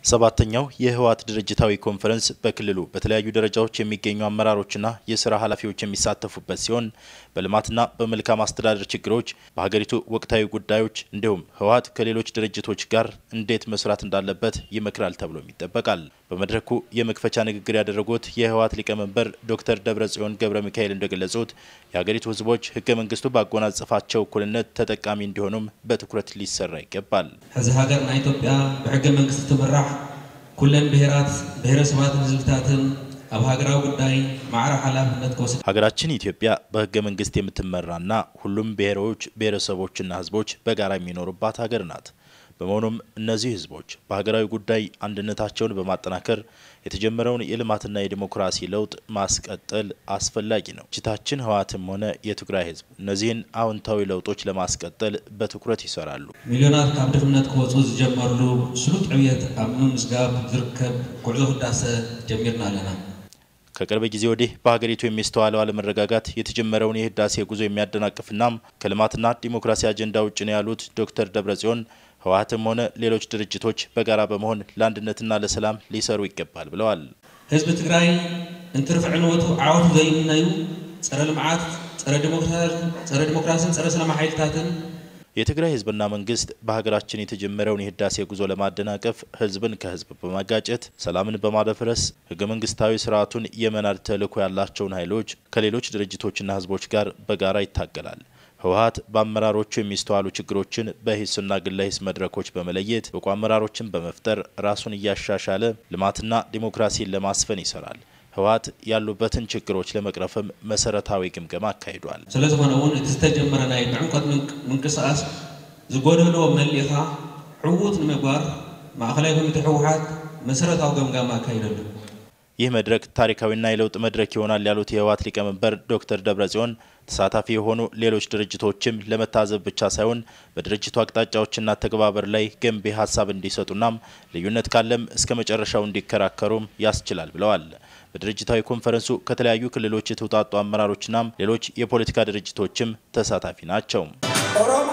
ሰባተኛው የህወሓት ድርጅታዊ ኮንፈረንስ በክልሉ በተለያዩ ደረጃዎች የሚገኙ አመራሮችና የስራ ኃላፊዎች የሚሳተፉበት ሲሆን በልማትና በመልካም አስተዳደር ችግሮች፣ በሀገሪቱ ወቅታዊ ጉዳዮች እንዲሁም ህወሓት ከሌሎች ድርጅቶች ጋር እንዴት መስራት እንዳለበት ይመክራል ተብሎም ይጠበቃል። በመድረኩ የመክፈቻ ንግግር ያደረጉት የህወሓት ሊቀመንበር ዶክተር ደብረጽዮን ገብረ ሚካኤል እንደገለጹት የሀገሪቱ ህዝቦች ህገ መንግስቱ ባጎናጸፋቸው እኩልነት ተጠቃሚ እንዲሆኑም በትኩረት ሊሰራ ይገባል። ሕዚ ሃገርና ኢትዮጵያ ብሕገ መንግስቲ ትምራሕ ኩለን ብሔራት ብሔረሰባትን ህዝብታትን ኣብ ሃገራዊ ጉዳይ ማዕረ ሓላፍነት ክወስድ ሀገራችን ኢትዮጵያ በህገ መንግስት የምትመራና ሁሉም ብሔሮች ብሔረሰቦችና ህዝቦች በጋራ የሚኖሩባት ሀገር ናት። በመሆኑም እነዚህ ህዝቦች በሀገራዊ ጉዳይ አንድነታቸውን በማጠናከር የተጀመረውን የልማትና የዲሞክራሲ ለውጥ ማስቀጠል አስፈላጊ ነው። ድርጅታችን ህወሓትም ሆነ የትግራይ ህዝብ እነዚህን አዎንታዊ ለውጦች ለማስቀጠል በትኩረት ይሰራሉ። ሚልዮናት ካብ ድኽነት ክወፁ ዝጀመርሉ ስሉጥ ዕብየት ኣብ ምምዝጋብ ዝርከብ ጉዕዞ ህዳሰ ጀሚርና ኣለና ከቅርብ ጊዜ ወዲህ በሀገሪቱ የሚስተዋለው አለመረጋጋት የተጀመረውን የህዳሴ ጉዞ የሚያደናቅፍናም ከልማትና ዲሞክራሲ አጀንዳ ውጭ ነው ያሉት ዶክተር ደብረጽዮን ህወሓትም ሆነ ሌሎች ድርጅቶች በጋራ በመሆን ለአንድነትና ለሰላም ሊሰሩ ይገባል ብለዋል። ህዝቢ ትግራይ እንትርፍዕንወቱ ዓወቱ ዘይምናዩ ፀረ ልምዓት ፀረ ዲሞክራሲን ፀረ ሰላም ሓይልታትን የትግራይ ህዝብና መንግስት በሀገራችን የተጀመረውን የህዳሴ ጉዞ ለማደናቀፍ ህዝብን ከህዝብ በማጋጨት ሰላምን በማደፍረስ ህገ መንግስታዊ ስርዓቱን የመናድ ተልዕኮ ያላቸውን ኃይሎች ከሌሎች ድርጅቶችና ህዝቦች ጋር በጋራ ይታገላል። ህወሓት በአመራሮቹ የሚስተዋሉ ችግሮችን በሂስና ግለ ሂስ መድረኮች በመለየት ብቁ አመራሮችን በመፍጠር ራሱን እያሻሻለ ልማትና ዲሞክራሲን ለማስፈን ይሰራል። ህወሓት ያሉበትን ችግሮች ለመቅረፍም መሰረታዊ ግምገማ አካሂዷል። ስለ ዝኾነ እውን እቲ ዝተጀመረ ናይ ምዕንቆት ምንቅስቃስ ዝጎደሎ መሊእኻ ዕዉት ንምግባር ማእኸላይ ኮሚቴ ህወሓት መሰረታዊ ገምጋማ አካሂደሉ ይህ መድረክ ታሪካዊና የለውጥ መድረክ ይሆናል ያሉት የህወሓት ሊቀመንበር ዶክተር ደብረጽዮን ተሳታፊ የሆኑ ሌሎች ድርጅቶችም ለመታዘብ ብቻ ሳይሆን በድርጅቱ አቅጣጫዎችና ተግባበር ላይ ገንቢ ሀሳብ እንዲሰጡናም ልዩነት ካለም እስከ መጨረሻው እንዲከራከሩም ያስችላል ብለዋል። በድርጅታዊ ኮንፈረንሱ ከተለያዩ ክልሎች የተውጣጡ አመራሮችናም ሌሎች የፖለቲካ ድርጅቶችም ተሳታፊ ናቸው።